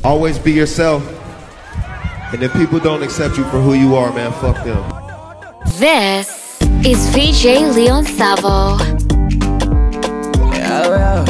Always be yourself. And if people don't accept you for who you are, man, fuck them. This is VJ Leon Savo. Yeah, yeah.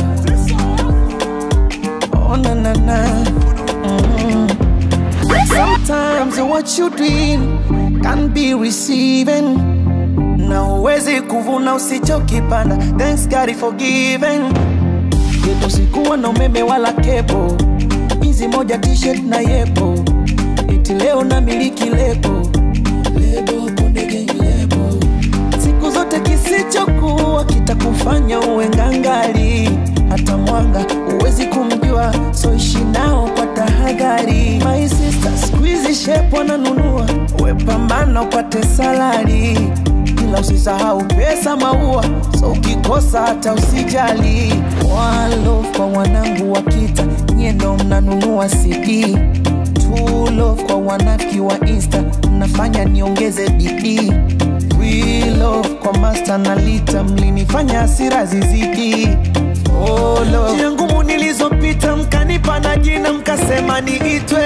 Oh, na na na. Mm. Sometimes what you doing can be receiving. Na uwezi kuvuna usichokipanda. Thanks God is forgiven. Yetu sikuwa na umeme wala kepo. Hizi moja t-shirt na yepo. Eti leo na miliki lebo. Lebo konde gang lebo. Siku zote kisichokuwa kitakufanya uwe ngangali. Hata mwanga huwezi kumjua, so ishi nao kwa tahadhari. My sister, squeeze shape wananunua, we pambana upate salari, ila usisahau pesa maua, so ukikosa hata usijali. One love kwa wanangu wa kita, nyie ndo mnanunua CD. True love kwa wanafiki wa Insta, mnafanya niongeze bidii. Real love kwa master na lita, mlinifanya hasira zizidi. Oh, love. Njia ngumu nilizopita mkanipa na jina mkasema niitwe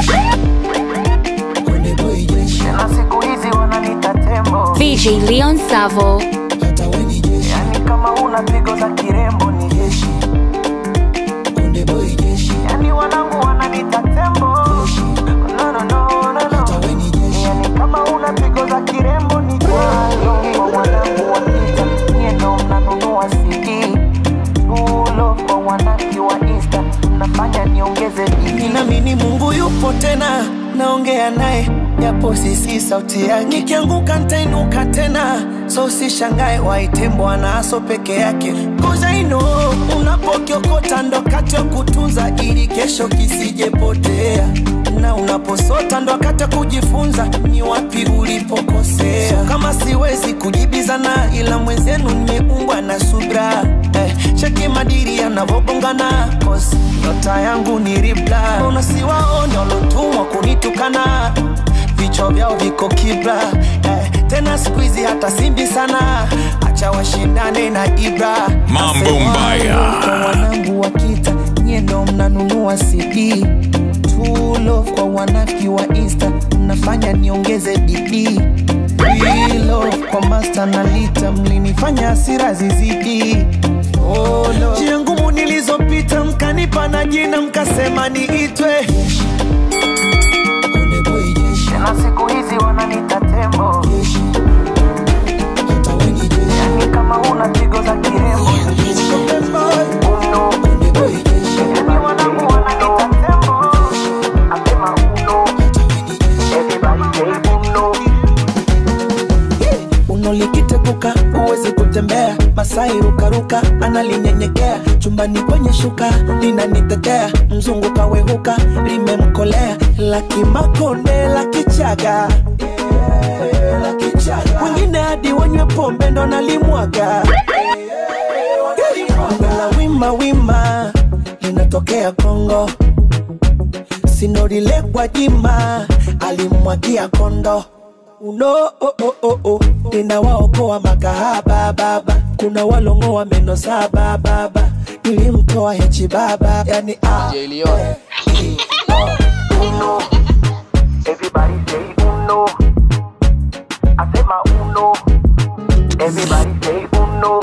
Konde boy jeshi. Na siku hizi wananiita tembo VJ Leon Savo. hata we ni jeshi. Yani kama una pigo za kirembo ni jeshi. Konde boy jeshi. Yani wanangu wananiita tembo jeshi. No, no, no, no, no. Hata we ni jeshi. Yani kama una pigo za kirembo ni jeshi. Kwa wanangu wakita, nyie ndo mnanunua CD. True love kwa wanaki wa Insta, mnafanya niongeze bidii. Ninaamini Mungu yupo tena, naongea naye japo sisi sauti yake. Nikianguka nitainuka tena, so usishangae waite Bwana aso peke yake. Cause I know unapokiokota ndo kati ya kutunza ili kesho kisijepotea na unaposota ndo wakati wa kujifunza ni wapi ulipokosea. So, kama siwezi kujibizana, ila mwenzenu nimeumbwa na subra eh, cheki madiri yanavogongana, cause nyota yangu ni ribla. Unasiwaone walotumwa kunitukana vichwa vyao viko kibla eh, tena siku hizi hata simbi sana, acha washindane na Ibra. Mambo Nasema mbaya. kwa wanangu wa kita, nyie ndo mnanunua CD True love kwa wanafiki wa Insta, mnafanya niongeze bidii. Real love kwa master na lita, mlinifanya hasira zizidi. Oh, love. Njia ngumu nilizopita, mkanipa na jina, mkasema niitwe Konde boy jeshi. Na siku hizi wananiita tembo jeshi. Hata we ni jeshi. Yani kama una pigo za kirembo Uno. Konde boy jeshi. Yani wanangu wananiita tembo Asema uno. Everybody say uno. Uno likiteguka huwezi kutembea, Masai rukaruka analinyenyekea, chumbani kwenye shuka linanitetea, mzungu kawehuka limemkolea, laki makonde laki chaga wengine hadi wanywe pombe ndo nalimwaga la wima wima linatokea Kongo, sinorile kwa jima alimwagia kondo uno oh, oh, oh, oh. ninawaokoa makahaba baba kuna walongoa meno saba baba nilimtoa hechi baba yani ah. Uno. Everybody say uno. Asema uno. Everybody say uno.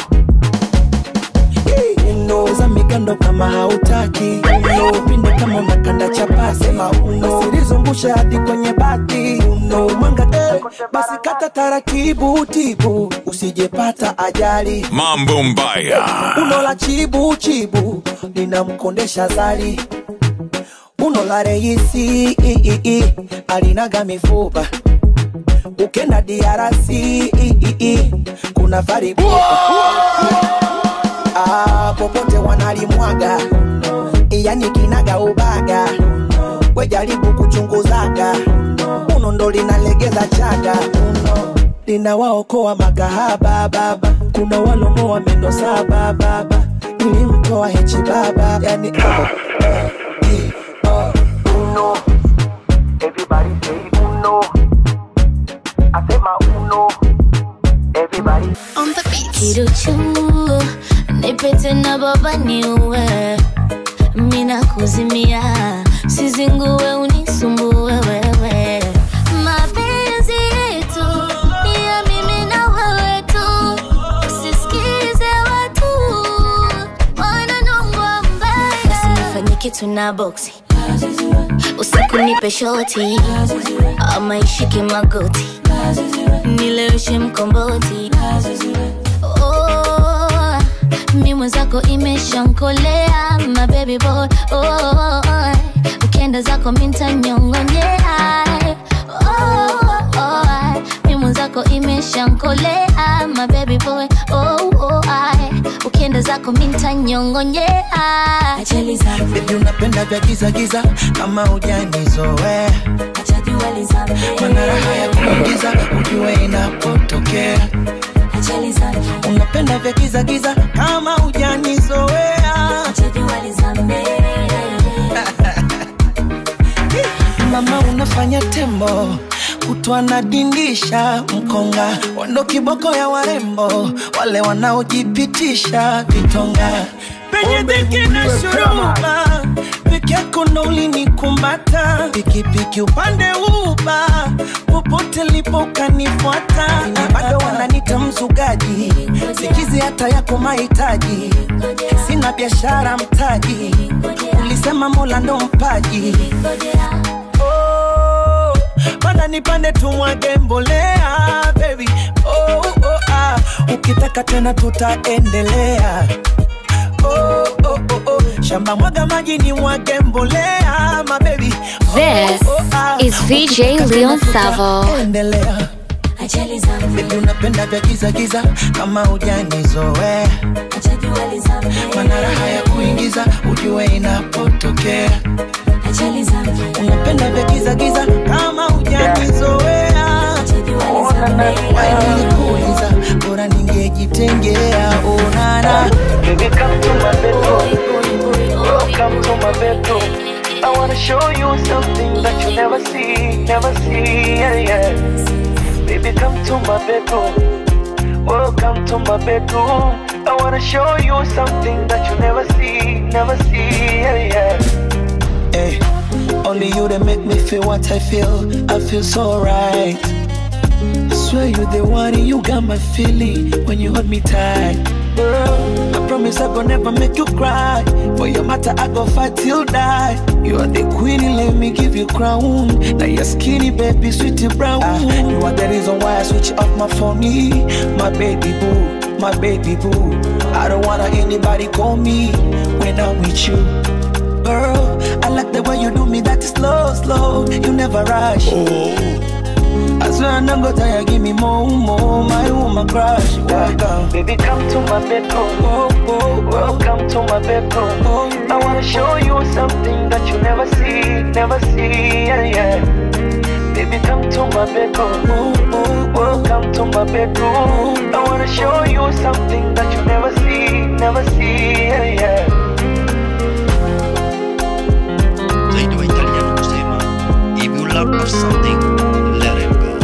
Uno. za mikando kama hautaki uno. pinde kama unakanda chapasi sema uno. usilizungushe hadi kwenye bati uno. mwanga eh, basi kata taratibu tibu usijepata ajali Mambo mbaya. uno la chibu chibu linamkondesha zali uno la reisi i, i, i, alinaga mifupa ukenda DRC i, i, i, kuna faribu ah, popote wanalimwaga yani kinaga ubaga wejaribu kuchunguzaga uno ndo linalegeza chaga uno linawaokoa makahaba baba kuna walongoa meno saba baba nilimtoa hechi baba yani oh, eh, oh, uno everybody say uno asema uno everybody On the beat. Kiruchu, nipete na baba niue mina kuzimia sizingue unisumbue wewe mapenzi yetu ni ya mimi na wewe tu usisikize watu wananongwa mbaya usinifanye kitu na boksi usiku nipe shoti ama ishike magoti nileweshe mkomboti oh, mi mwenzako imeshankolea my baby boy oh, ukienda zako mintanyongonyea oh, oh, mi mwenzako imeshankolea my baby boy oh, oh, ukienda zako mintanyongonyea Baby unapenda vya giza giza kama hujanizoea mana raha ya kuingiza ujue inapotokea unapenda vya giza giza kama hujanizoea mama unafanya tembo kutwa nadindisha mkonga wando kiboko ya warembo wale wanaojipitisha vitonga penye dhiki na shuruma peke yako ndo ulinikumbata pikipiki upande uba popote lipo ukanifuata bado wananita mzugaji sikizi hata yako mahitaji sina biashara mtaji ulisema mola ndo mpaji oh, mana nipande tumwage mbolea baby oh, oh, ah. ukitaka tena tutaendelea oh, oh, oh, oh. shamba mwaga maji ni mwage mbolea mabebi This is VJ Leon Savo. endelea Baby unapenda vya giza giza kama hujanizoea mana raha ya kuingiza ujue inapotokea unapenda vya giza giza kama hujanizoea wainilikuuliza bora ningejitengea onana Baby, come to my bedroom. Welcome to my bedroom. I wanna show you something that you never see, never see, yeah, yeah. Baby, come to my bedroom. Welcome to my bedroom. I wanna show you something that you never see, never see, yeah, yeah. Hey, only you that make me feel what I feel. I feel so right. I swear you're the one, and you got my feeling when you hold me tight. Girl, I promise I gon' never make you cry. For your matter, I go fight till die. You are the queen, let me give you crown. Now you're skinny, baby, sweetie brown. you are the reason why I switch off my phone. My baby boo, my baby boo. I don't wanna anybody call me when I'm with you. Girl, I like the way you do me that is slow, slow. You never rush. I swear I'm not gonna tire, give me more, more. My woman crush. Welcome. Baby, come to my bedroom. Oh, oh, oh. Welcome to my bedroom. Oh, I wanna show you something that you never see, never see, yeah, yeah. Baby, come to my bedroom. oh, oh, oh. Welcome to my bedroom. I wanna show you something that you never see, never see, yeah, yeah. zaidi wa italiano kusema if you love something let it go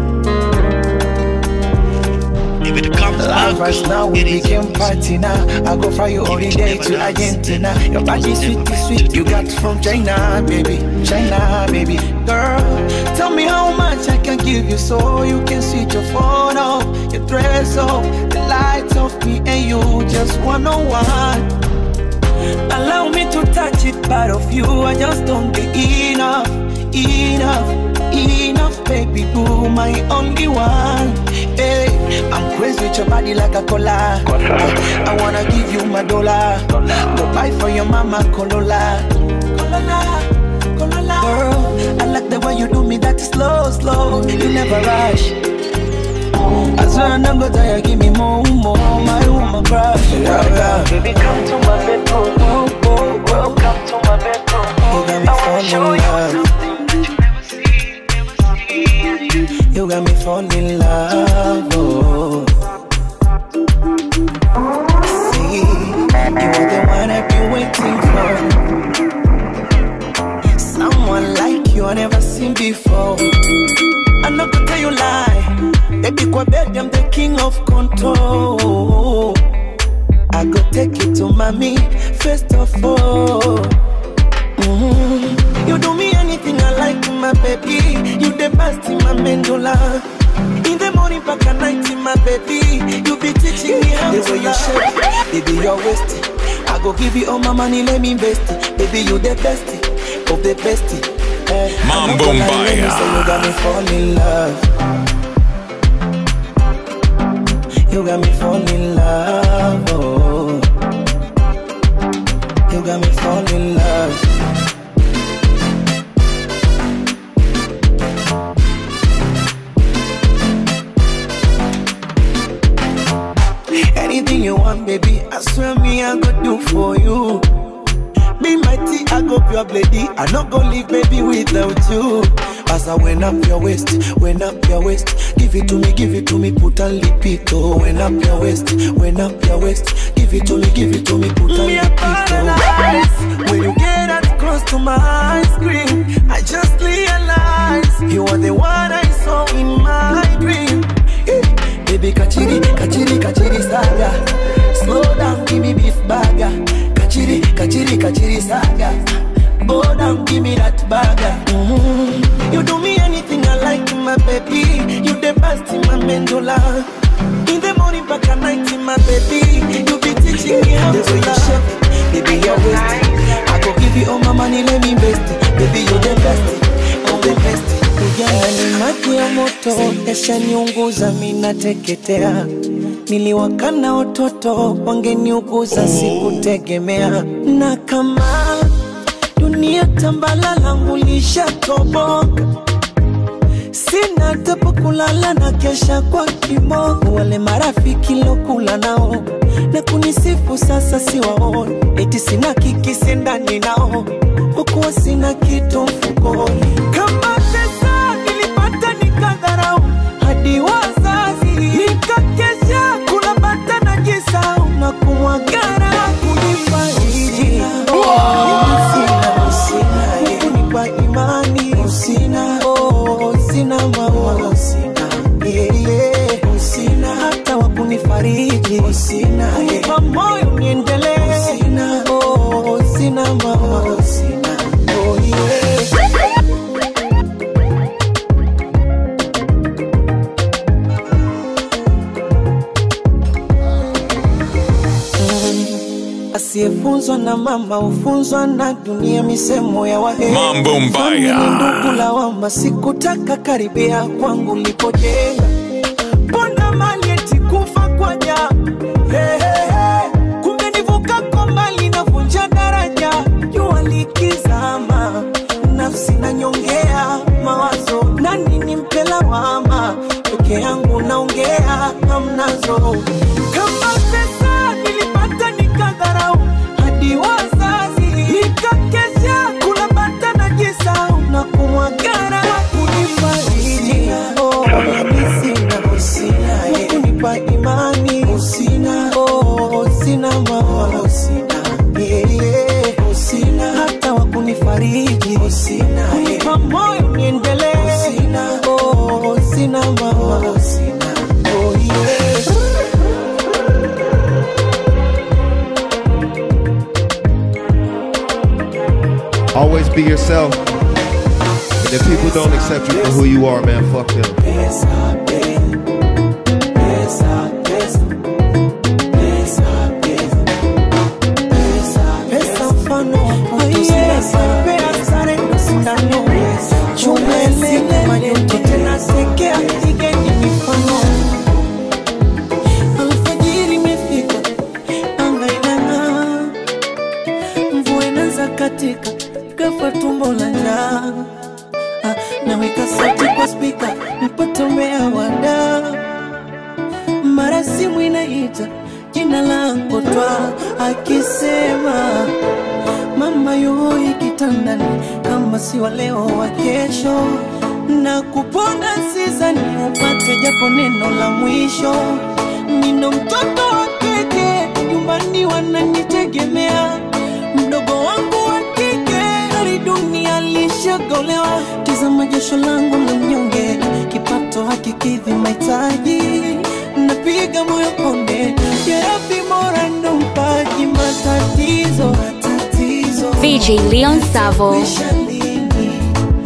if it comes back Lovers now we it is became yours. party now. I go fly you holiday to Argentina. Your body sweet, sweet. You got from China, baby. China, baby. Girl, tell me how much I can give you so you can switch your phone off, your dress off, the lights off me and you just one on one. Allow me to touch it, part of you. I just don't get enough, enough, enough, baby boo, my only one. Hey, I'm crazy with your body like a cola. I wanna give you my dollar. Go buy for your mama Corolla. Corolla, Corolla. Girl, I like the way you do me that slow, slow. You never rush. I swear I'm not gonna tire, give me more, more. My woman crush. Yeah, yeah. Baby, come to my bedroom. Oh, oh, oh. Welcome to my bedroom. You got me I wanna show falling in you love. something that you never see, never see, yeah, yeah. You got me falling in love. Oh. See, you are the one I've been waiting for. Someone like you I never seen before. I'm not gonna tell you lie. Baby, kwa bed, I'm the king of control. I go take you to mommy, first of all. Mhm. You baby. You be teaching me how to you shape, baby, you're wasting. I go give you all my money, let me invest it. Baby, you the best of the best. Eh, I'm not Mambo gonna lie, let me Mbaya. say you got me fall in love. You got me fall in love. Oh. You got me fall in love. Anything you want, baby, I swear me I go do for you. Be mighty, I go pure lady. I not go leave, baby, without you. As I went up your waist, went up your waist. Give it to me, give it to me, put a lipito. Went up your waist, went up your waist. Give it to me, give it to me, put a lipito. When you get that close to my screen, I just realize you are the one I saw in my dream. Eh, Baby, kachiri, kachiri, kachiri saga. Slow down, give me beef burger. Kachiri, kachiri, kachiri saga. Go down, give me that burger. Mhm. You do me anything I like, my baby. You the best in my medulla. In the morning, back at night, my baby. You be teaching me how to love. Baby, you're wasting. I go give you all my money, let me invest it. Baby, you the best, you the best. Ujana ni maji ya moto, yashaniunguza mi nateketea. Niliwakana watoto wangeniuguza, sikutegemea. Na kama dunia tambala langu lishatoboka, sina tepo kulala na kesha kwa kiboko. Wale marafiki lokula nao na kunisifu sasa siwaoni, eti sina kikisi ndani nao, kwa kuwa sina kitu mfukoni. Kama pesa nilipata nikadharau, hadi wazazi nikakesha kula bata na jisau na kumwagara kunifariji. Mimi sina, sina, kunipa imani usina, oh, sina mama usina, yeah, yeah. usina hata wa kunifariji usina, kunipa moyo niendelee usina, oh, sina mama usina, oh, yeah. Asiyefunzwa na mama hufunzwa na dunia, misemo ya wahe. Mambo mbaya. Ndugu lawama, sikutaka karibia kwangu lipojenga. Ponda mali eti kufa kwa ja hey, hey, hey. Kumbe nivuka kwa mbali navunja daraja, jua likizama, nafsi nanyongea mawazo, nani nimpe lawama, peke yangu naongea hamnazo kama pesa nilipata nikadharau hadi wazazi nikakesha kula bata na jisau na kumwagara kunifariji oh, mimi sina usina kunipa imani usina oh, sina mama usina yeah, yeah. usina hata wa kunifariji usina kunipa moyo niendelee usina oh, sina mama usina oh, yeah. Always be yourself. And if people don't accept you for who you are, man, fuck them. Pesa, pe- pesa, pesa, pesa, pesa. Pesa mfano wa mtu sasa. Pea sare ndo sindano. Chumele majuto tena sekea, igeni mifano. Alfajiri imefika, anga inang'aa. Mvua inaanza katika, ghafla tumbo la njaa Ah, naweka sauti kwa spika nipotomea wada mara simu inaita jina langu twa akisema mama yuhoi kitandani kama si wa leo wa kesho na kuponda sizani upate japo neno la mwisho nino mtoto wa keke nyumbani wananitegemea mdogo wangu wa kike hali dunia lishagolewa tizama jasho langu la mnyonge kipato hakikidhi mahitaji napiga moyo konde jerabi mora ndo mpaji matatizo matatizo VJ Leon Savo. Kuisha lini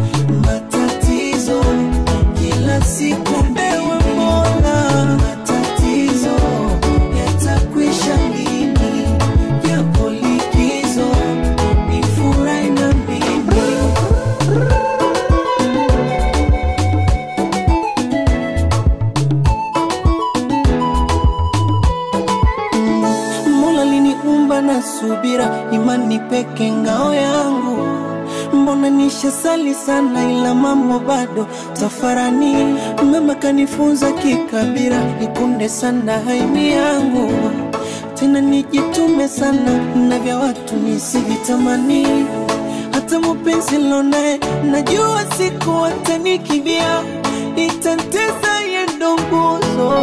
matatizo kila siku ewe mola nishasali sana ila mambo bado tafarani mama kanifunza kikabira nikunde sana haini yangu tena nijitume sana na vya watu nisivitamani hata mupenzi lonaye najua siku watanikibia itanteza yendo nguzo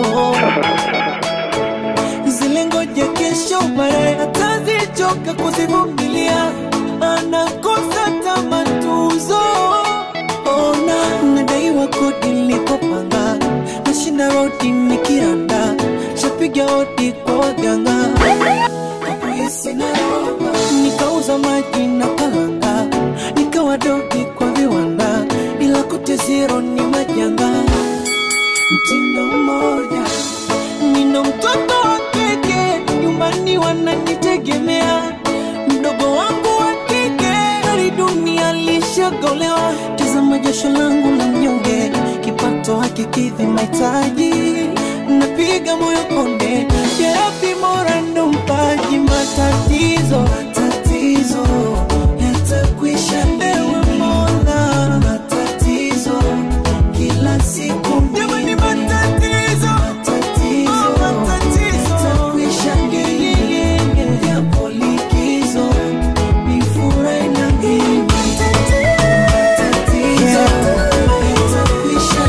zile ngoja kesho baadaye atazichoka kuzivumilia anakosa tamatuzo ona nadaiwa kodi nilikopanga nashinda rodi nikiranda shapiga hodi kwa waganga Hakuhisi naomba. nikauza maji na kalanga nikawa dogi kwa viwanda ila kote zero ni majanga mtindo mmoja nina mtoto wa kike nyumbani wananitegemea mdogo wangu wa kike ari dunia lishagolewa tazama jasho langu la mnyonge kipato hakikidhi mahitaji napiga moyo konde jerapi mora ndo mpaji matatizo matatizo yatakwisha ewe mola matatizo kila siku jamani matatizo matatizo yatakwisha ngeyeyeye yapo likizo mifura ina mimi matatizo yatakwisha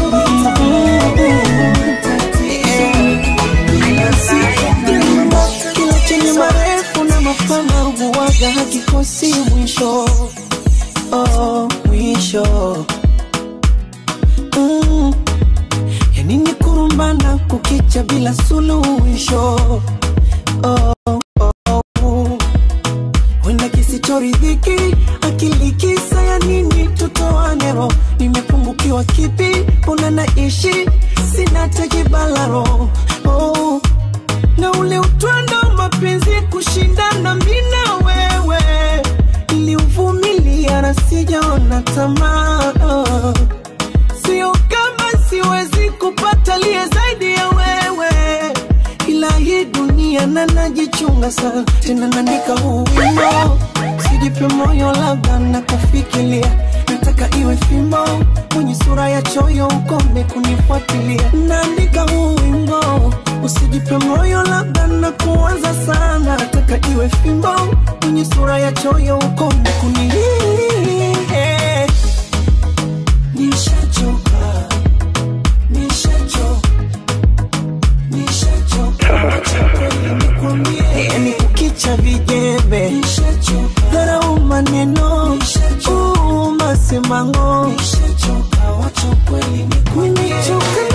kila chenye marefu na mapana huwaga hakikosi mwisho oh, mwisho mm. yanini kurumbana kukicha bila suluhisho oh, oh, oh. wenda kisichoridhiki akili kisa ya nini tutoanero nimepungukiwa kipi una naishi sina tekibalaro oh. na ule utwando wa mapenzi kushindana mina wewe niliuvumilia na sijaona tamaa oh. sio kama siwezi kupata liye zaidi ya wewe ila hii dunia na najichunga sana tena naandika huu wimbo sijipe moyo labda na kufikiria nataka iwe fimbo mwenye sura ya choyo ukome kunifuatilia naandika huu wimbo usijipe moyo labda na kuanza sana nataka iwe fimbo mwenye sura ya choyo ukome kuni nishachoka nishachoka yani kukicha vijembe dharau maneno uu, masemango nimechoka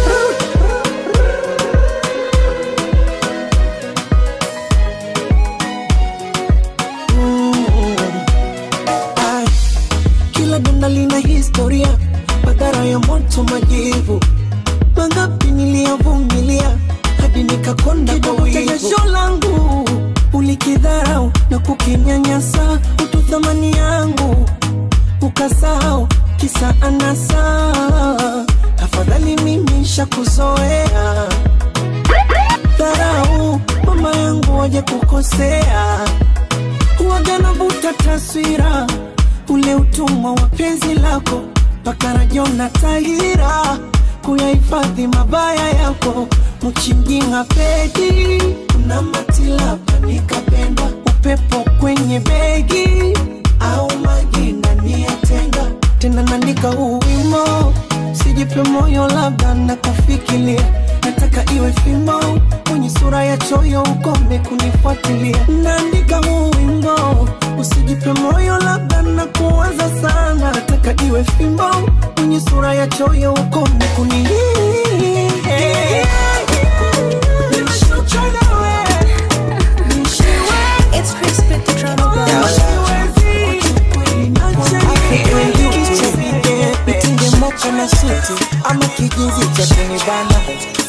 Mm. Ai, kila donda lina historia madhara ya moto majivu mangapi niliyavumilia hadi nikakonda kwa wivu. jasho langu ulikidharau na kukinyanyasa utu thamani yangu ukasahau kisa anasa afadhali mimi shakuzoea dharau mama yangu waje kukosea huwaga navuta taswira ule utumwa wa penzi lako mpaka rajona tahira kuyahifadhi mabaya yako mchinjinga pedi kuna matilapa nikapenda upepo kwenye begi au maji ndani ya tenga tena naandika huu wimo sijipe moyo labda na kufikiria nataka iwe fimbo mwenye sura ya choyo ukome kunifuatilia naandika huu wimbo usijipe moyo labda na kuwaza sana nataka iwe fimbo mwenye sura ya choyo ukome kuni Nimechoka nawe. It's crispy the drama boy. Nitingemoka na suti ama kijinzi cha kunibana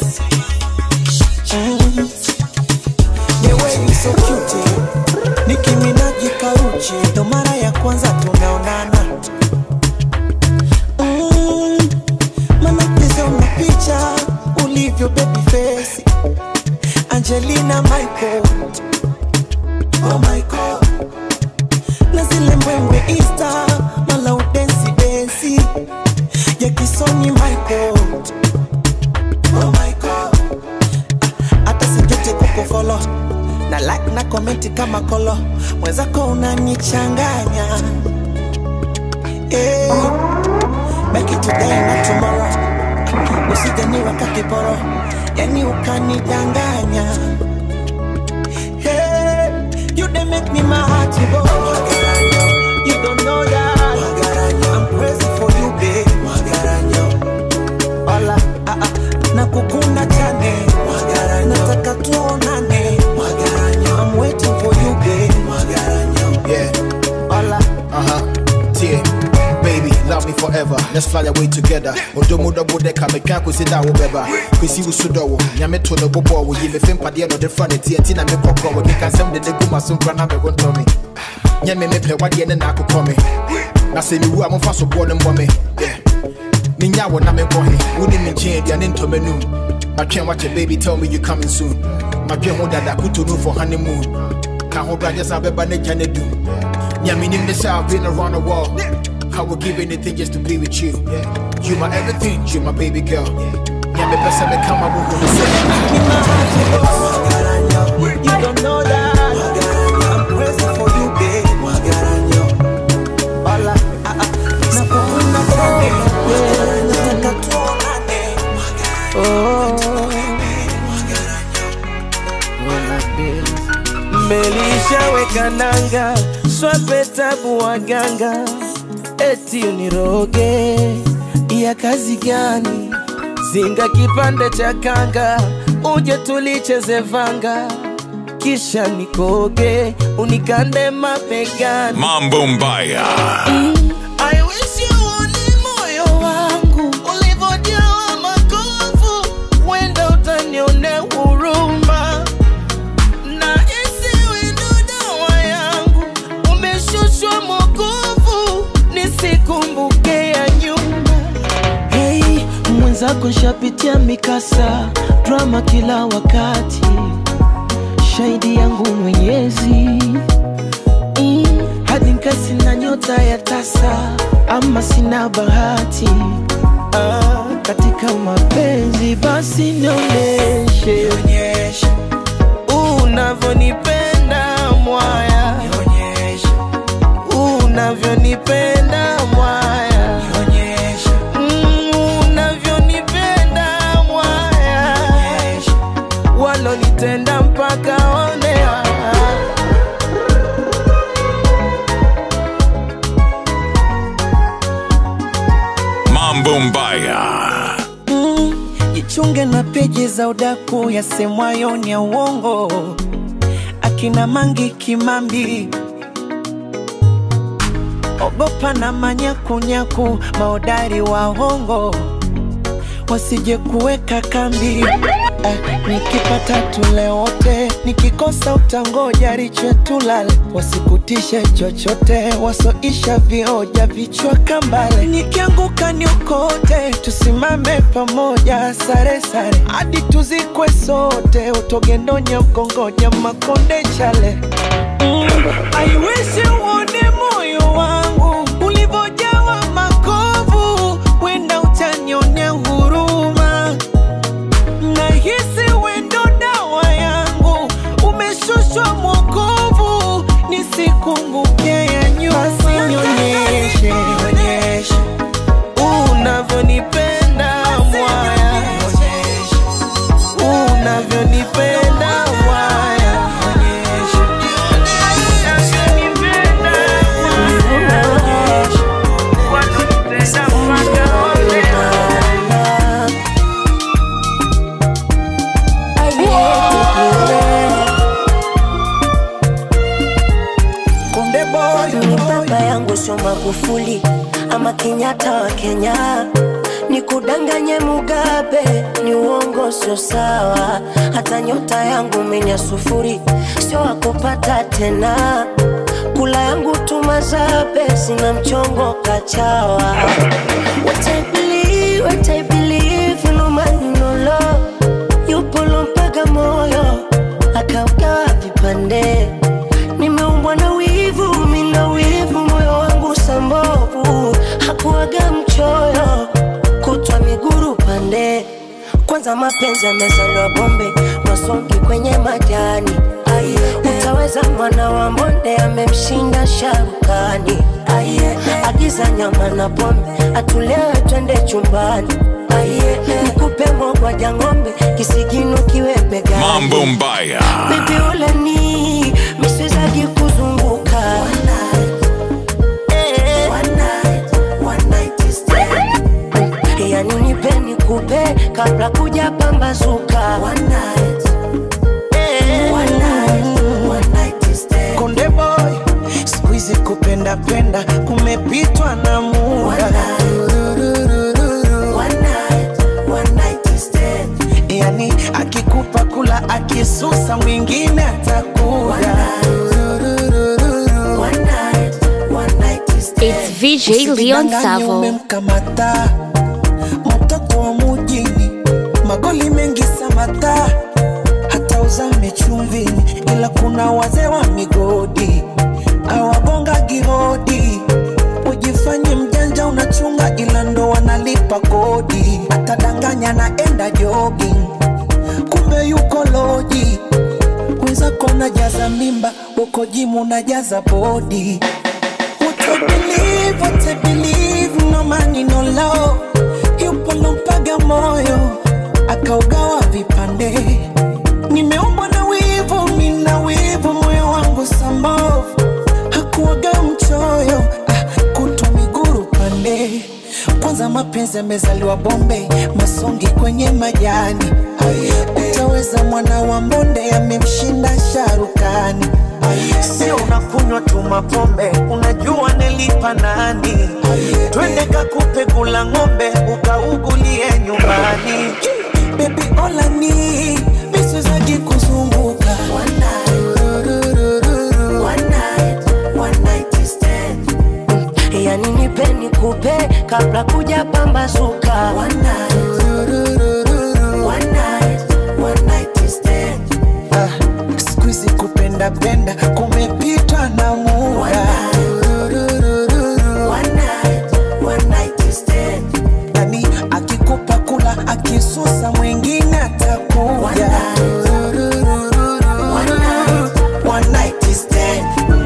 Mm. The way you so cute Nicki Minaj karuchi ndo mara ya kwanza tunaonana mm. Mana pesa una picha ulivyo baby face Angelina Michael Oh my God na zile mbwembwe Insta mala udensi hey, make it today not tomorrow usijaniwa kakiporo yani ukanidanganya hey, you dey make me my heart go you don't know that I'm crazy for you babe Ola, ah, ah, nakukuna chane nataka tuonane I'm waiting for you babe Yeah, Ola, uh huh. Yeah, baby, love me forever. Let's fly away together. Odomo double decker, me can't sit down with Beba. Kwesi usudo, nyame to the bobo, we give a film padia no the front, TNT na me poko, we can send the deguma soon grana me won't tell me. Nyame me play what the end na come. Na se mi wu amfa so bo no mbɔ me. Yeah. Minya wo na me bɔ he. Woni me nkyɛn dia ne ntɔmɛ nu. My train watch it, baby, tell me you coming soon. My dream ho dada kuto no for honeymoon. Ka ho bra just abeba ne gya ne du. Yeah, me name this I've been around the world. I would give anything just to be with you. You my everything, you my baby girl. Yeah, me best me come I won't say. you don't know that I'm crazy for you babe Ola, ah, ah, nakukuna chane yeah, nataka tuonane melishaweka nanga swape tabu waganga eti uniroge ya kazi gani zinga kipande cha kanga uje tulicheze vanga kisha nikoge unikande mapegani Mambo Mbaya. I wish you uone moyo wangu ulivyojawa makovu, wenda utanionea huruma na isiwe ndo dawa yangu, umeshushwa mokovu, nisikumbuke ya nyuma. Hey, mwenzako nshapitia mikasa, drama kila wakati, shahidi yangu Mwenyezi mm, hadi nkasi na nyota ya tasa ama sina bahati ah, katika mapenzi basi nionyeshe unavyonipenda mwaya unavyonipenda mwaya Mm, unavyonipenda mwaya walonitenda mpaka onea Mambo Mbaya. Mm, jichunge na peji za udaku yasemwayo ni ya uongo, akina Mangi Kimambi, ogopa na manyakunyaku, maodari wa hongo wasije kuweka kambi. Eh, nikipata tule wote, nikikosa utangoja riche tulale, wasikutishe chochote, wasoisha vioja vichwa kambale. Nikianguka niokote, tusimame pamoja, sare sare hadi tuzikwe sote, utogendonya ukongoja makonde chale mm. I wish uone moyo wangu ulivyojawa makovu, wenda utanionea huruma nahisi wendo dawa yangu umeshushwa mwokovu nisikumbuke ya nyuma nionyeshe unavyonipenda mwaya unavyonipenda mwaya unavyonipenda mwaya walonitenda mpaka onea Konde boy, ni baba yangu sio Magufuli ama Kenyatta wa Kenya, ni kudanganye Mugabe, ni uongo, sio sawa. Hata nyota yangu menya sufuri, sio wakupata tena. Kula yangu tumazabe, sina mchongo kachawa. What I believe, what I believe, no man no love. Yupo mpaka moyo akaugawa vipande nimeumbwa na wivu, mina wivu, moyo wangu sambovu, hakuwaga mchoyo, kutwa miguru pande. Kwanza mapenzi yamezaliwa bombe, masongi kwenye majani. Ai, utaweza mwana wa mbonde amemshinda sharukani. Aye, agiza nyama na pombe, atulewe twende chumbani. Aye, nikupe mogwaja ng'ombe, kisigino kiwe begani. Mambo Mbaya. Bibi ule ni misizaji kuzunguka Eh. yani nipe nikupe kabla kuja pambazuka Eh. Konde boy, siku hizi kupenda penda kumepitwa na muda. Yani akikupa kula akisusa mwingine atakuja. It's VJ Leon Usidanganye Savo. umemkamata mtoto wa mujini, magoli mengi samata, hata uzame chumvini, ila kuna wazee wa migodi awagonga gihodi. Ujifanye mjanja unachunga, ila ndo wanalipa kodi. Atadanganya naenda jogging, kumbe yuko loji. Wenzako najaza mimba, uko jimu najaza bodi. What I believe, what I believe, no money, no love. Yupo lompaga moyo, akaugawa vipande. Nimeumbwa na wivu, mina wivu, moyo wangu sambavu. Hakuwaga mchoyo, ah, kutwa miguru pande. Kwanza mapenzi yamezaliwa Bombe, masongi kwenye majani. Utaweza mwana wa mbonde amemshinda sharukani. Sio unakunywa tu mapombe, unajua nilipa nani? Twende kakupe kula ng'ombe, ukaugulie nyumbani. Baby ola ni misizaji kuzunguka yani nipe nikupe kabla kuja pambazuka Ah, siku hizi kupenda penda kumepitwa na muda. Yani akikupa kula akisusa mwingine atakuja. One night stand.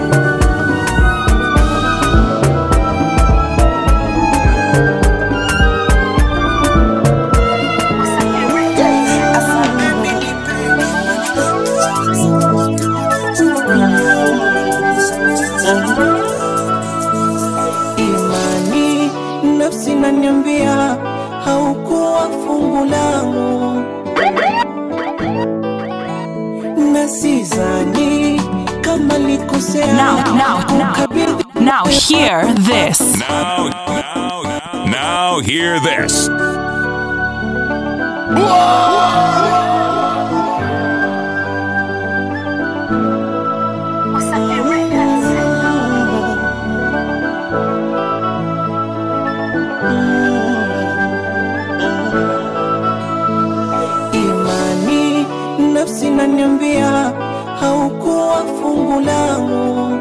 Imani nafsi naniambia haukuwa fungu langu, na sidhani kama likosea Now, now, now. kukabidhi Now hear this. Now, now, now, now hear this. imani nafsi naniambia haukuwa fungu langu,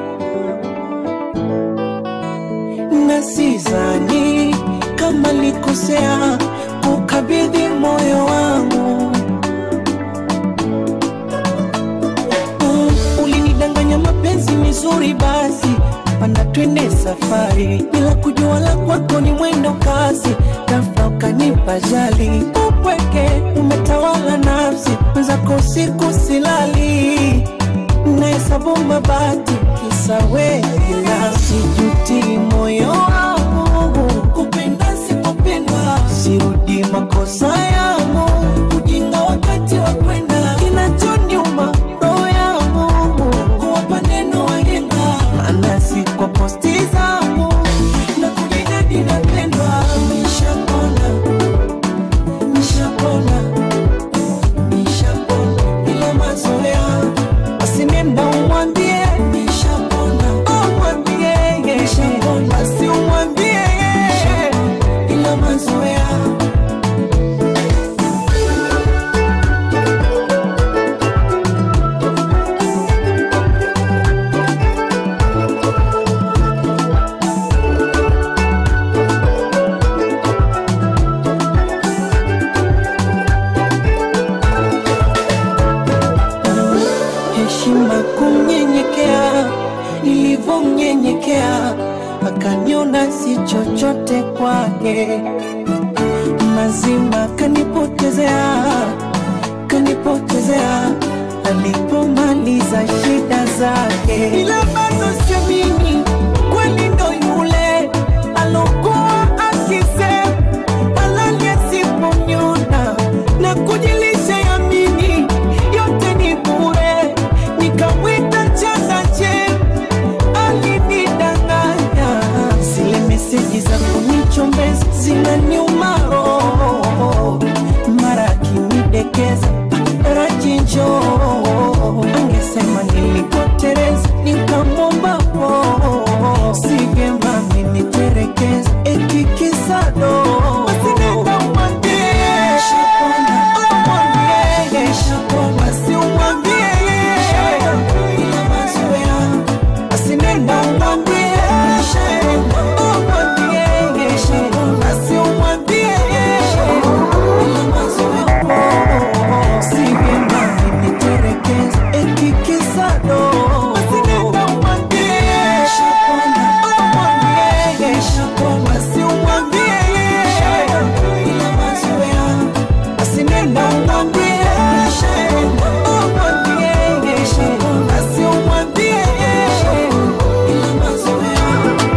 na sidhani kama likosea kukabidhi moyo wangu. Mm, ulinidanganya mapenzi mizuri, basi panda twende safari, bila kujua la kwako ni mwendo kasi, ghafla ukanipa jali, upweke umetawala nafsi, mwenzako siku silali, nahesabu mabati kisa wewe, ila sijuti moyo wangu kupenda sikupendwa, sirudi makosa yangu, ujinga wakati wa kwenda, kinachoniuma roho yangu kuwapa neno wahenga, maana si kwa posti zangu na kujidadi napendwa, nishapona nishapona nishapona ila mazoea basi nenda umwambie nishapona umwambie nishapona basi umwambie zake mazima kanipotezea kanipotezea alipomaliza shida zake ila bado siamini kweli ndo yule alokuwa akisema halali asiponyona na kujilisha yamini yote ni bure nikamwita changache alinidanganya zile meseji za kunichombeza zinaniuma roho mara akinidekeza rajinjo angesema nilikotereza nikamwomba po si vyema miniterekeza etikisado masinenda umwambie umwambie basi umwambie ila mazoea asinenda umwambie umwambie basi umwambie ila mazoea si vyema miniterekeza etikisado masinenda umwambie umwambie basi umwambie ila mazoea asinenda umwambie umwambie basi umwambie ila mazoea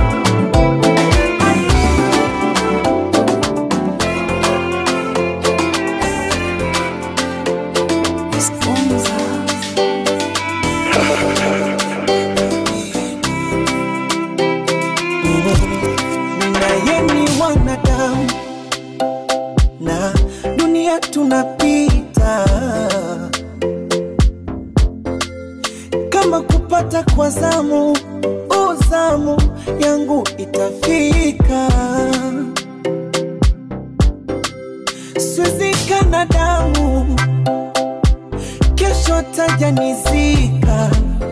naye ni wanadamu na dunia tunapita kama kupata kwa zamu uzamu yangu itafika swezikana damu kesho tajanizika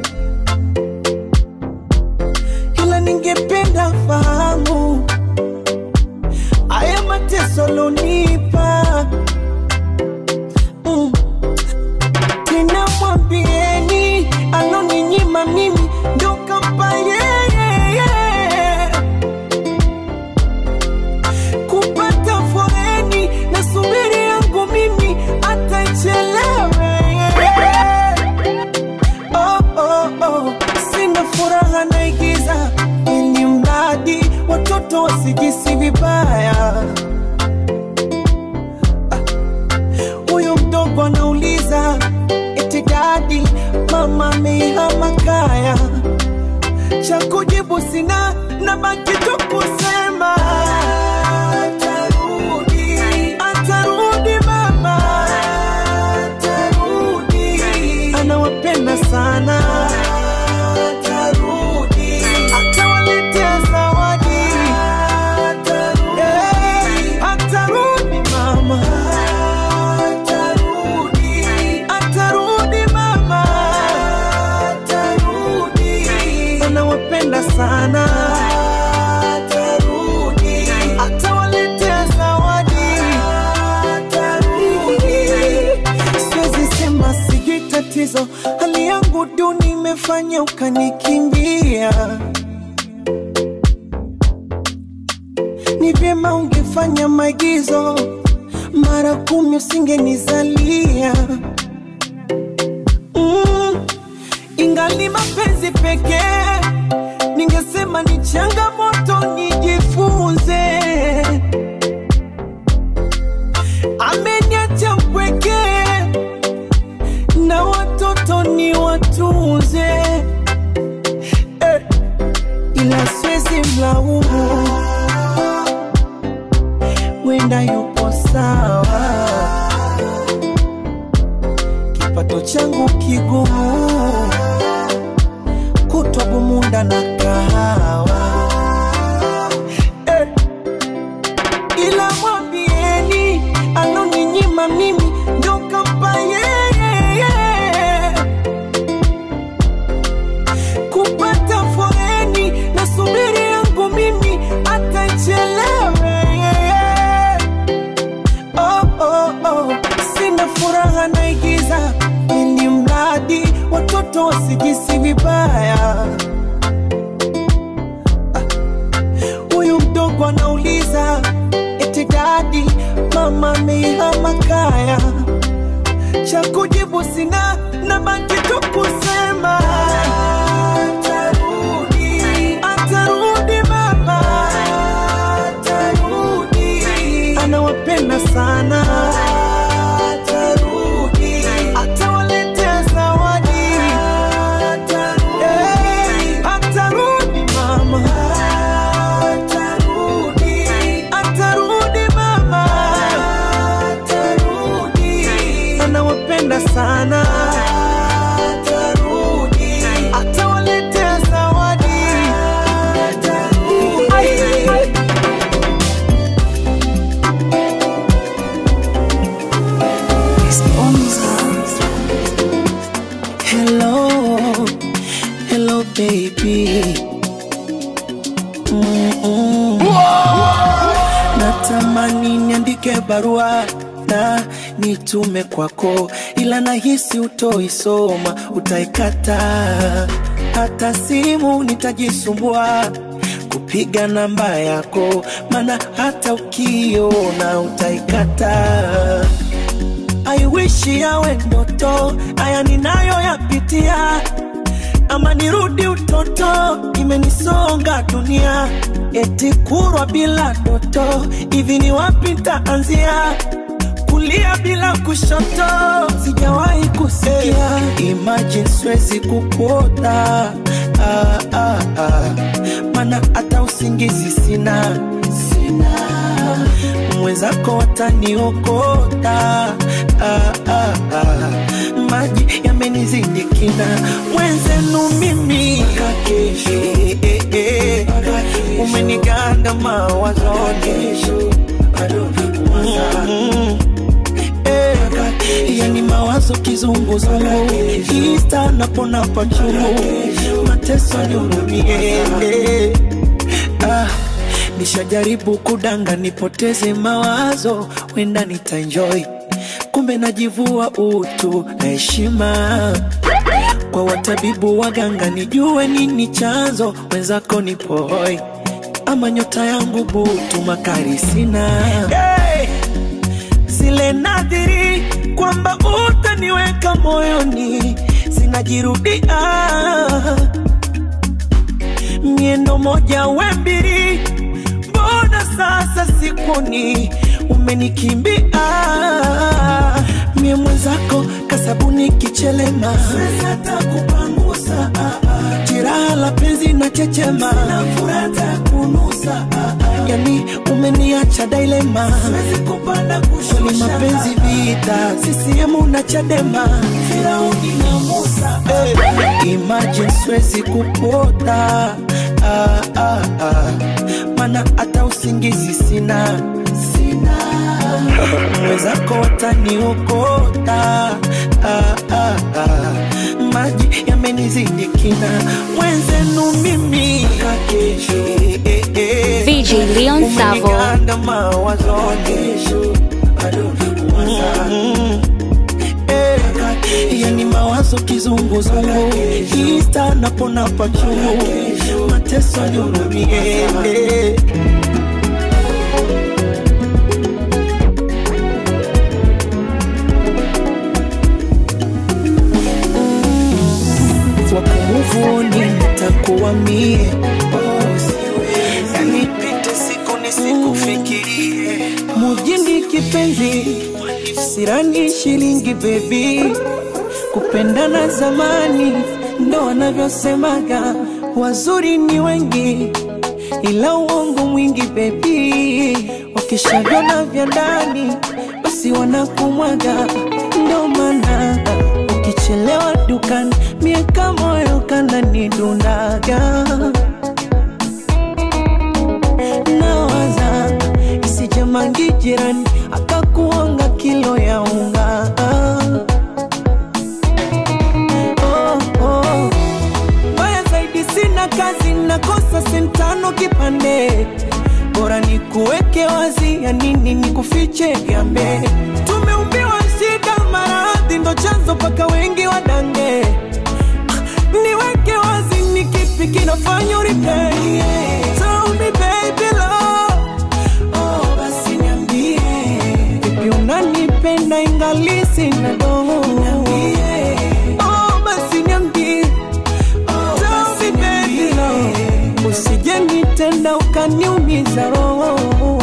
ila ningependa fahamu haya mateso lonipa mm. tena mwambieni aloninyima mimi ndo kampa yeye kupata foreni na subiri yangu mimi atachelewe oh, oh, oh. sina furaha naigiza ili mradi watoto wasijisi vibaya Ah, huyu mdogo anauliza eti dadi mama ameihama kaya cha kujibu sina na baki tu kusema atarudi atarudi mama atarudi anawapenda sana atarudi atawaletea zawadi atarudi atarudi mama atarudi atarudi mama atarudi anawapenda sana atarudi atawaletea zawadi atarudi siwezi sema sijui tatizo hali yangu duni imefanya ukanikimbia ni vyema ungefanya maigizo mara kumi usingenizalia mm, ingali mapenzi pekee ningesema ni changamoto nijifunze ameniacha mpwekee na watoto ni watunze eh, ila siwezi mlaumu wenda yupo sawa kipato changu kigumu kutwa bumunda na kahawa eh, ila mwambieni aloninyima mimi ndo kampa yeye kupata foreni na subiri yangu mimi atachelewe oh, oh, oh. sina furaha naigiza ili mradi watoto wasijisi vibaya Ah, huyu mdogo anauliza cha kujibu sina na baki tu kusema atarudi atarudi mama atarudi anawapenda sana atarudi atawaletea zawadi atarudi atarudi mama atarudi atarudi mama atarudi anawapenda sana atarudi atawaletea zawadi atarudi Hello, hello baby. Mm-mm. Natamani niandike barua na nitume kwako, ila nahisi utoisoma, utaikata. Hata simu nitajisumbua kupiga namba yako, maana hata ukiona utaikata. I wish yawe ndoto, haya ninayoyapitia, ama nirudi utoto, imenisonga dunia, eti kurwa bila ndoto, hivi ni wapi nitaanzia? kulia bila kushoto, sijawahi kusikia. Imagine siwezi kukuota ah, ah, ah. Mana hata usingizi sina, sina mwenzako wataniokota ah, ah, ah. maji yamenizidi kina mwenzenu mimi eh, eh, eh. umeniganda mawazoni Mm, eh. yani mawazo kizunguzungu ista napona pachungu mateso nihurumie eh. ah, nishajaribu kudanga nipoteze mawazo wenda nitaenjoy kumbe najivua utu na heshima kwa watabibu waganga nijue nini chanzo wenzako ni poi ama nyota yangu butu makari sina hey! zile nadhiri kwamba utaniweka moyoni zinajirudia miendo moja we mbili mbona sasa sikuni umenikimbia mie mwenzako kasabuni kichelema Siwezi hata kupangusa jiraha la penzi na chechema furata kunusa yani umeniacha dailema Siwezi kupanda kushusha ni mapenzi vita sisiemu na chadema firauni na musa hey. imagine siwezi kupota ah, ah, ah. mana hata usingizi sina sina mwenzako wataniokota ah, ah, ah. maji yamenizidi kina mwenzenu mimi eh, eh, eh. VJ Leon Savo. Umeniganda mawazoni Mm, eh. yani mawazo kizunguzungu ista napona pachungu mateso nihurumie eh. wakumuvuni nitakuwa mie yani pite siku nisikufikirie mujini kipenzi sirani shilingi bebi kupendana zamani ndo wanavyosemaga wazuri ni wengi ila uongo mwingi bebi wakishavyona vya ndani basi wanakumwaga ndo maana ukichelewa dukani miaka moyo kananidundaga nawaza isijamangi jirani akakuonga kilo ya unga oh, oh. Mbaya zaidi sina kazi nakosa sentano kipande bora ni kuweke wazi ya nini ni kufiche gambe tumeumbiwa shida maradhi ndo chanzo paka wengi wadange niweke wazi ni kipi kinafanya uripei Tell me baby love Oh basi niambie Vipi unanipenda ingali sina dogo ukaniumiza roho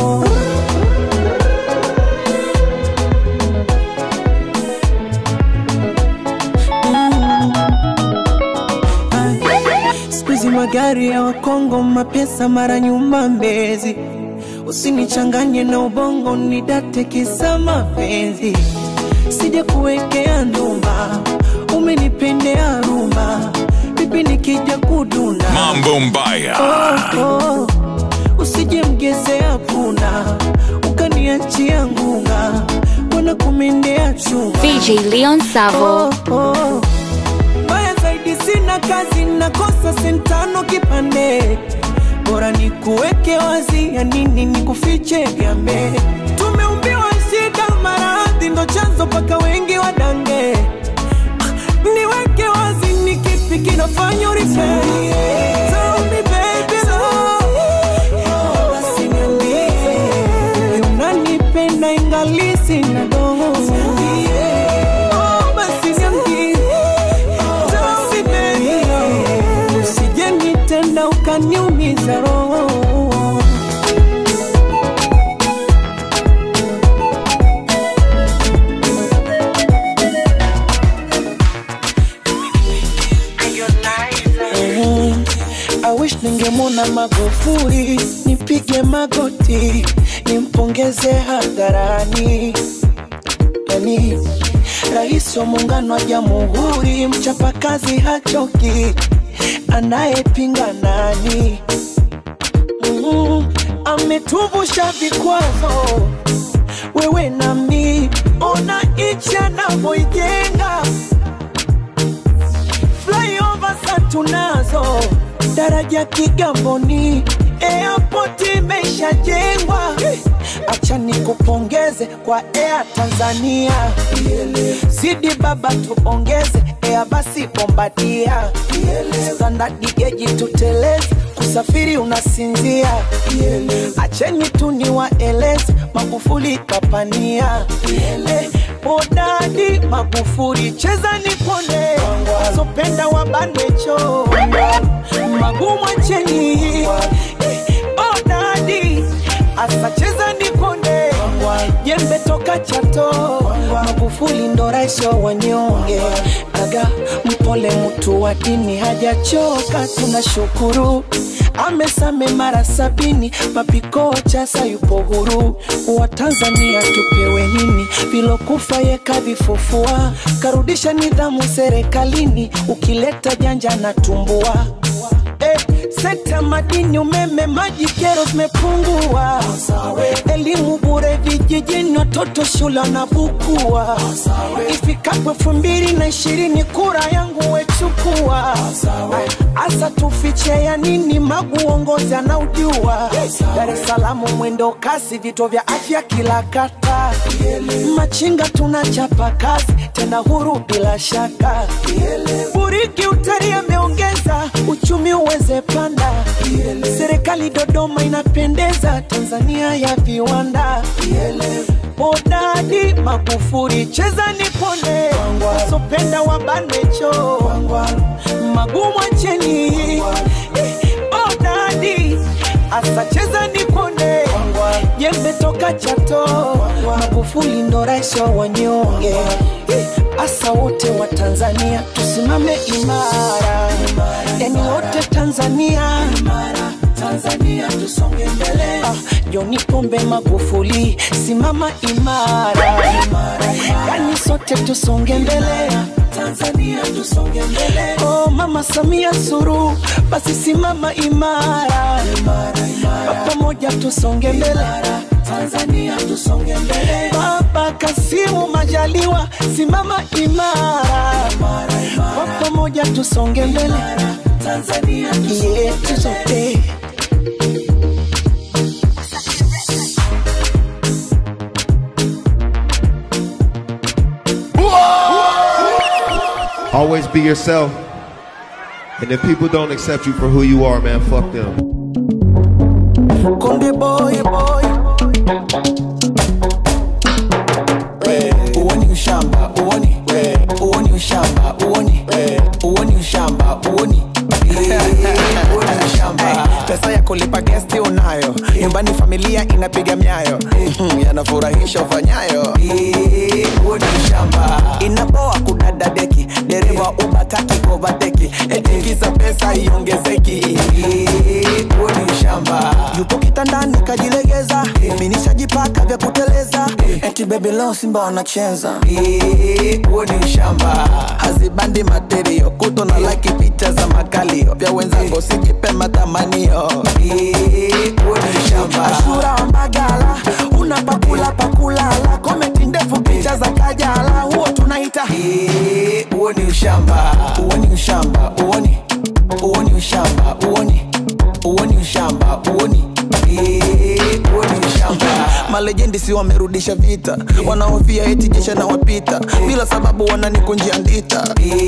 Sikuizi magari ya Wakongo, mapesa mara nyuma Mbezi, usinichanganye na ubongo, nidate kisa mapenzi, sija kuwekea ndumba, umenipendea rumba, vipi nikija kuduna Mambo Mbaya. oh, oh. Usije mgezea puna ukaniachia ngunga, wana kumendea chuma VJ Leon Savo. oh, oh. Mbaya zaidi sina kazi, nakosa sentano kipande, bora nikuweke wazi, ya nini nikufiche gambe. Tumeumbiwa shida, maradhi ndo chanzo paka wengi wadange. Ah, Niweke wazi, ni kipi kinafanya uripei? Tell me baby, love. Basi niambie, unanipenda ingali sina dogo. Oh, basi niambie basi baby, usije nitenda ukaniumiza roho. Mhm. I wish ningemwona Magufuli, nipige magoti, nimpongeze hadharani yani rais wa muungano wa jamhuri, mchapakazi hachoki, anayepinga nani? Mm, ametuvusha vikwazo, wewe nami, ona nchi anavyoijenga flyover sa tunazo, daraja Kigamboni, airport imeshajengwa. Acha nikupongeze kwa Air Tanzania, zidi baba tuongeze Air basi Bombardia, standard geji tuteleze, kusafiri unasinzia. Acheni tu niwaeleze, Magufuli kapania Eh, Bodadi Magufuli, cheza nipone, wazopenda wabanwecho magumu acheni Bodadi asa cheza nipone, jembe toka Chato, Magufuli ndo rais wa wanyonge, aga mpole mtu wa dini hajachoka, tunashukuru amesame mara sabini, mapiko chasa yupo huru. Wa Tanzania tupewe nini? Vilokufa yeka vifufua, karudisha nidhamu serikalini, ukileta janja na tumbua Eh, sekta madini, umeme, maji, kero zimepungua. Elimu bure vijijini, watoto shule wanabukua. Ifikapo elfu mbili na ishirini kura yangu wechukua. Asa tufiche ya nini? Magu uongozi anaujua. Dar es Salaam mwendo kasi, vituo vya afya kila kata. Machinga tunachapa kazi, tena huru bila shaka. Buriki utalii ameongeza uchumi uweze panda. Serikali Dodoma inapendeza, Tanzania ya viwanda. Bodadi Magufuli, cheza nipone, wasopenda wabanwecho, magumu acheni. Bodadi asa cheza nipone, jembe toka Chato, Magufuli ndo rais wa wanyonge. Asa wote wa Tanzania tusimame imara, yani wote Tanzania Tanzania tusonge mbele. Ah, John Pombe Magufuli, simama imara, yani sote tusonge mbele. Tanzania tusonge mbele. Oh, Mama Samia Suluhu, basi simama imara, Kwa pamoja tusonge mbele. Tanzania tusonge mbele. Baba Kasimu Majaliwa, simama imara, Kwa pamoja tusonge mbele. Tanzania yetu sote. Always be yourself. And if people don't accept you for who you are, man, fuck them. Konde boy boy uoni ushamba uoni uoni ushamba uoni uoni ushamba uoni uoni ushamba pesa ya kulipa gesti unayo nyumbani familia inapiga myayo Mhm, yanafurahisha ufanyayo huo ni shamba inapoa kudada deki dereva ubataki kovateki etikiza pesa iongezeki huo ni shamba yupo kitandani kajilegeza minishajipaka vya kuteleza eti bebi leo simba wanacheza huo ni shamba hazibandi materio kuto na laki picha za makalio vya wenzango sijipe matamanio huo ni shamba ashura wa magala una pakula pakulala komenti ndefu picha za kajala huo tunaita huo ni ushamba huo ni ushamba uoni huo ni ushamba uoni huo ni ushamba uoni huo ni ushamba malejendi si wamerudisha vita wanaofia eti jesha na wapita bila sababu wananikunjia ndita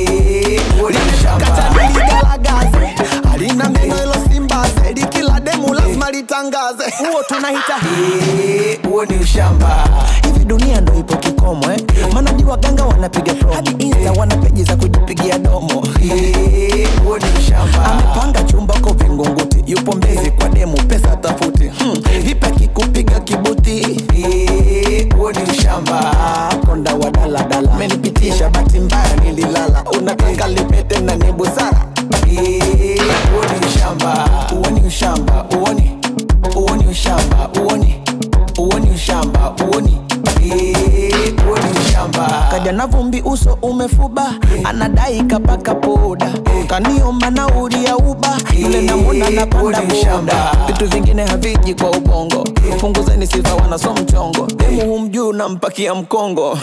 kataniligalaгаze halina meno ilo simbaze likila demu lazima litangaze huo tunahita huo ni ushamba hivi dunia ndo ipo kikomo eh? manadi waganga wanapiga promo hadi insta wana peji za kujipigia domo huo ni ushamba amepanga chumba ko vingunguti yupo mbezi kwa demu pesa tafuti hmm. vipi akikupiga kibuti huo ni ushamba konda wa daladala menipitisha bati mbaya nililala unataka lipete na ni busara huo ni ushamba huo ni ushamba uoni huo ni ushamba uoni huo ni ushamba uoni huo ni ushamba kaja na vumbi uso umefuba anadai kapaka poda kaniomba nauli ya uba yule namwona napanda boda vitu vingine haviji kwa ubongo punguzeni sifa wanaso mchongo demu humjuu nampakia mkongo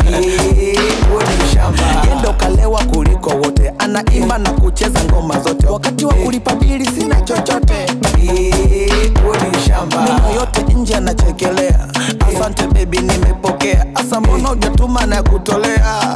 yendo kalewa kuliko wote anaimba na kucheza ngoma zote wakati wa kulipa bili sina chochote meno yote nje anachekelea asante bebi nimepokea asa mbona ujatuma na kutolea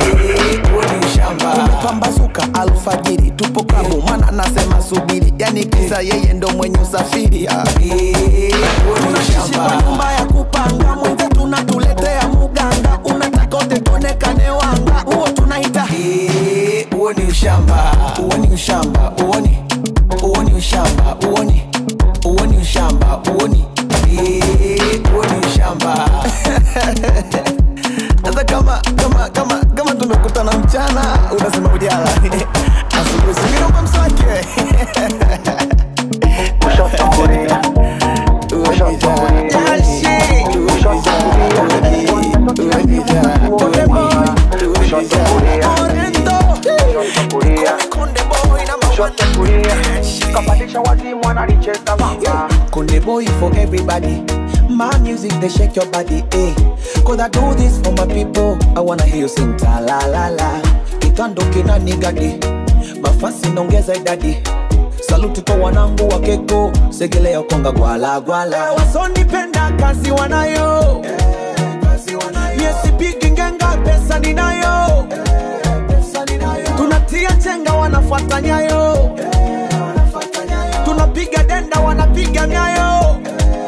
umepambazuka alfajiri tupo klabu mwana anasema subiri yani kisa yeye ndo mwenye usafiri ah. tunaishi kwa nyumba ya kupanga mwenze tunatuletea muganga unataka ote tuonekane wanga huo tunaita huo ni ushamba huo ni ushamba uoni huo ni ushamba uoni huo ni ushamba uoni huo ni ushamba hata kama kama kama kama tumekutana mchana unasema ujala asubuhi singine kwa mswake kapandisha wazimu analicheza vanga Kunde boy for everybody. My music they shake your body, eh? Cause I do this for my people. I wanna hear you sing ta la la la. Kitando kina nigadi, mafasi naongeza idadi. Saluti kwa wanangu wa keko, segelea konga gwala gwala. Wasonipenda kazi wanayo, yesipigi ngenga pesa ninayo. Tunatia chenga wanafuata nyayo, tunapiga denda wanapiga nyayo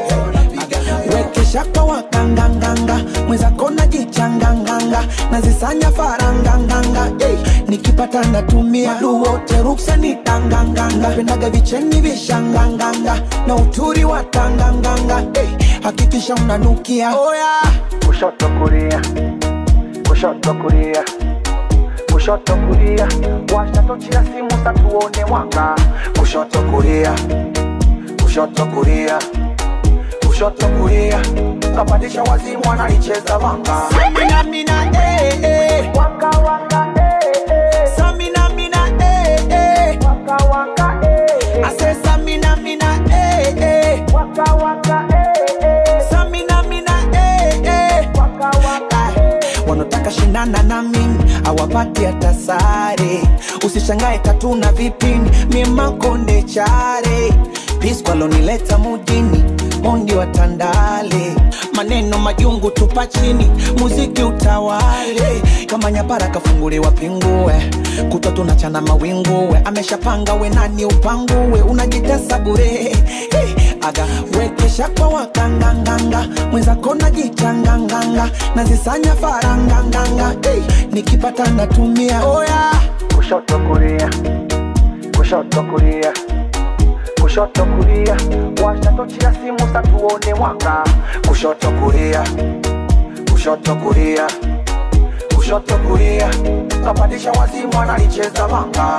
wekesha kwa wakanganganga mwenzako najichanganganga nazisanya faranganganga hey, nikipata natumia duwote ruksa ni tanganganga pendaga vicheni vishanganganga na uturi wa tanganganga hey, hakikisha unanukia oh, yeah. kushoto kulia kushoto kulia kushoto kulia washa tochi ya simu satuone mwanga kushoto kulia kushoto kulia kushoto kulia kapandisha wazimu analicheza vanga Samina mina eh eh waka waka eh eh Samina mina eh eh waka waka eh I say Samina mina eh eh waka waka eh eh Samina mina eh eh waka waka wanataka shindana na mimi awapati hata sare usishangae katuna vipini mimakonde chare piskwalonileta mujini mondi wa tandale maneno majungu tupa chini muziki utawale kama nyapara kafunguliwa pingue kutwa tunachana mawinguwe ameshapanga we nani upanguwe unajitesa bure hey, aga wekesha kwa wakanganganga mwenzako najichanganganga nazisanya faranganganga hey, nikipata natumia oh, yeah. kushoto kulia kushoto kulia kushoto kulia washa tochi ya simu sa tuone mwanga kushoto kulia kushoto kulia kushoto kulia kapandisha wazimu analicheza manga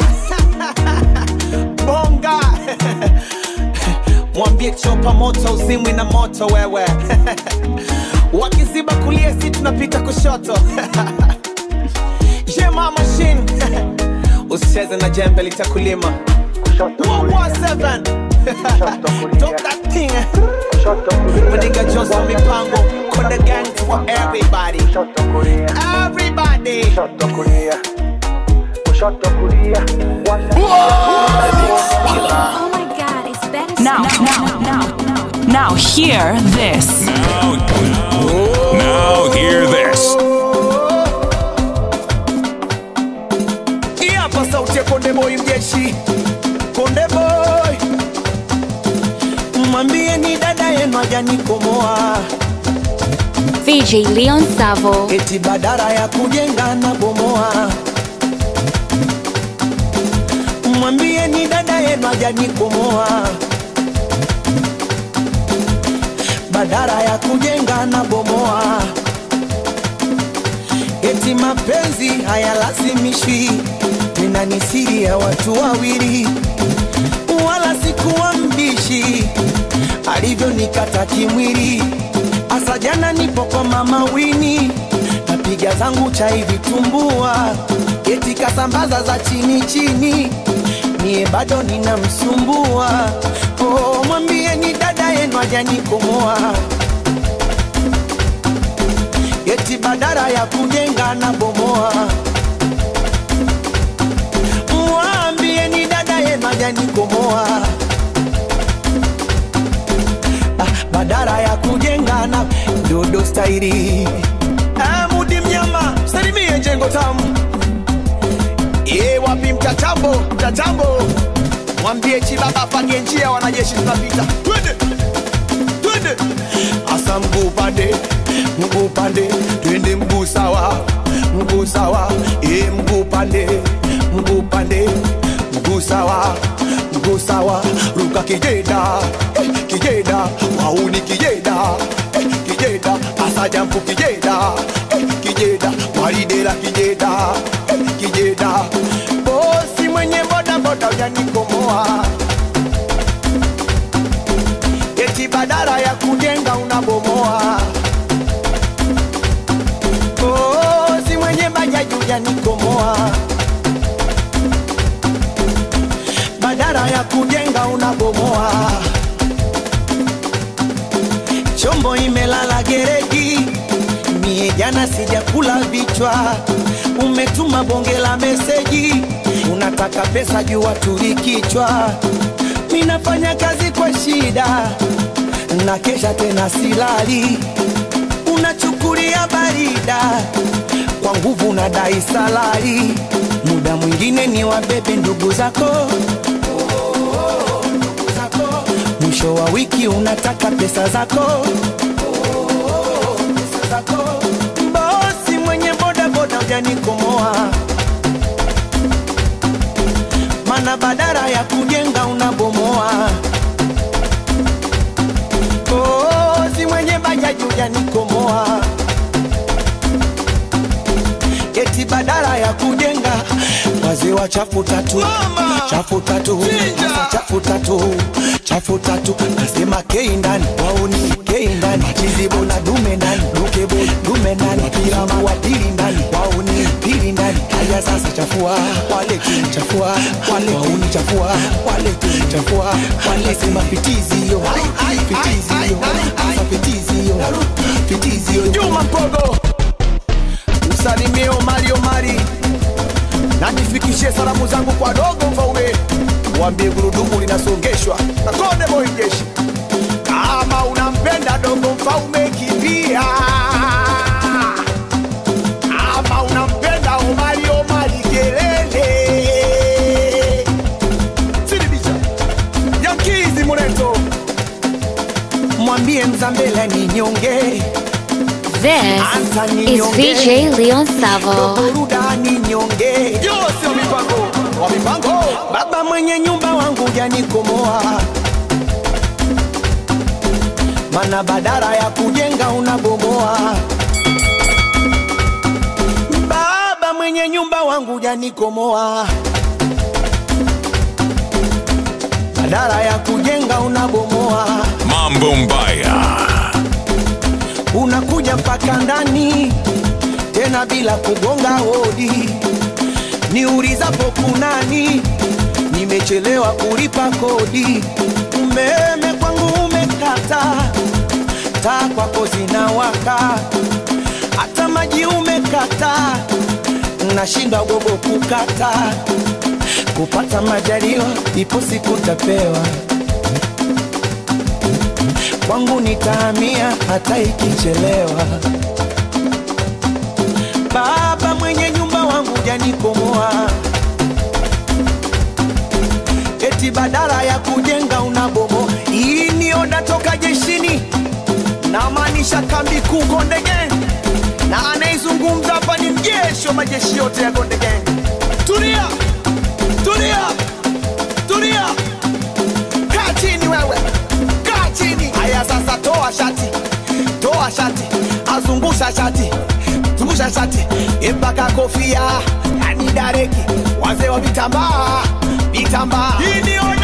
bonga mwambie chopa moto uzimwi na moto wewe wakiziba kulia si tunapita kushoto jema machine usicheze na jembe litakulima 117 Drop that thing Maninga Johnson mipango Konde gang for everybody Everybody kushoto kulia kushoto kulia Oh my god, it's better Now, now, now, now, hear this. Now, now hear this. Hii hapa sauti ya Konde Boy mjeshi Konde Boy Mwambie ni dada yenu hajanikomoa VJ Leon Savo. eti badara ya kujenga na bomoa. Mwambie ni dada yenu hajanikomoa, badara ya kujenga na bomoa. Eti mapenzi hayalazimishwi, tena ni siri ya watu wawili, wala sikuwa mbishi alivyonikata kimwili. Asa jana nipo kwa mama Wini, napiga zangu chai vitumbua, eti kasambaza za chini chini, mie bado ninamsumbua. Oh, mwambie ni dada yenu hajanikomoa, eti badara ya kujenga na bomoa. Mwambie ni dada yenu hajanikomoa badara ya kujenga na dodo stairi mudi mnyama salimie jengo tamu e wapi mtatambo mtatambo mwambie chibaba pange njia wanajeshi tunapita twende twende asa mguu pande mguu pande twende mguu sawa mguu sawa e mguu pande mguu pande mguu sawa mguu sawa ruka kijeda eh, kijeda wauni kijeda eh, kijeda asajampu kijeda eh, kijeda waridela kijeda eh, kijeda bosi mwenye boda boda ujanikomoa eti badara ya kujenga unabomoa bosi mwenye bajaji ujanikomoa badara ya kujenga unabomoa chombo imelala gereji mie jana sijakula vichwa umetuma bonge la meseji unataka pesa juu waturi kichwa minafanya kazi kwa shida na kesha tena silali unachukulia barida kwa nguvu na dai salari muda mwingine ni wabebe ndugu zako mwisho wa wiki unataka pesa zako pesa zako. bosi mwenye bodaboda ujanikomoa mana badara ya kujenga unabomoa bosi mwenye bajaji ujanikomoa eti badala ya kujenga wazee wa chafu tatu chafu tatu Sasa chafu tatu chafu tatu nasema kei ndani wauni kei ndani machizibo na dume ndani dukebo dume ndani wapiramu wadili ndani wauni pili ndani haya sasa chafua wale chafua wale wauni chafua wale chafua wale sema fitizio fitizio sasa fitizio fitizio Juma Mpogo msalimie Omari Omari na nifikishie salamu zangu kwa dogo Mfaume, mwambie gurudumu linasongeshwa na Konde Boy jeshi. Kama unampenda dogo Mfaume, kimbia. Kama unampenda Omari Omari, kelele. Sidibisha Yankizi Mureto, mwambie Mzambela ni nyonge This is VJ Leon Savo. burudani nyonge yo sio mipango wa mipango baba mwenye nyumba wangu janikomoa mana badara ya kujenga unabomoa baba mwenye nyumba wangu janikomoa badara ya kujenga unabomoa Mambo Mbaya. unakuja mpaka ndani tena bila kugonga hodi niulizapo kunani nimechelewa kulipa kodi umeme kwangu umekata taa kwako zinawaka hata maji umekata nashinda gogo kukata kupata majaliwa ipo siku tapewa kwangu nitahamia hata ikichelewa. Baba mwenye nyumba wangu janikomoa, eti badala ya kujenga unabomo. Hii ni oda toka jeshini, namaanisha kambi kuu Konde Gang, na anaizungumza hapa ni mjeshi wa majeshi yote ya Konde Gang. Tulia, tulia, tulia, kaa chini wewe kaa chini. Haya sasa, toa shati, toa shati, azungusha shati, zungusha shati mpaka kofia, yani dareki, wazee wa vitambaa, vitambaa. Hii ni oda